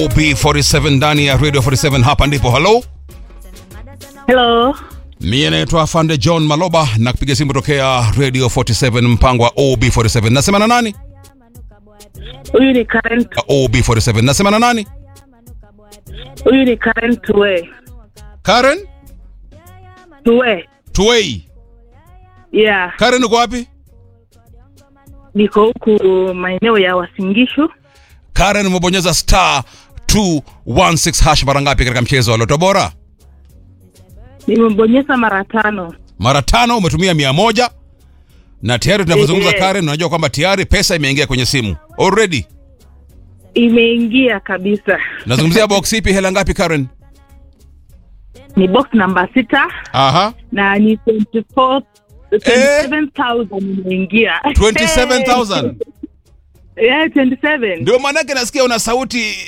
OB47 ndani ya Radio 47 hapa ndipo. Hello, Hello. mie naitwa Afande John Maloba na kupiga simu tokea Radio 47 mpango wa OB47. Nasema na nani? Huyu ni Karen. OB47. Nasema na nani? Huyu ni Karen Tuwe. Karen Tuwe. Tuwei. Yeah, Karen uko wapi? niko huku maeneo ya Wasingishu. Karen umebonyeza star 216 hash mara ngapi katika mchezo wa Loto Bora? Nimebonyeza mara tano. Mara tano, umetumia mia moja na tayari tunavyozungumza Eh. Karen, unajua kwamba tayari pesa imeingia kwenye simu already. Imeingia kabisa. Nazungumzia box ipi? Hela ngapi Karen? Ni box namba sita Aha, na ni 24 27,000 imeingia. 27,000. Yeah, 27. Ndio maanake nasikia una sauti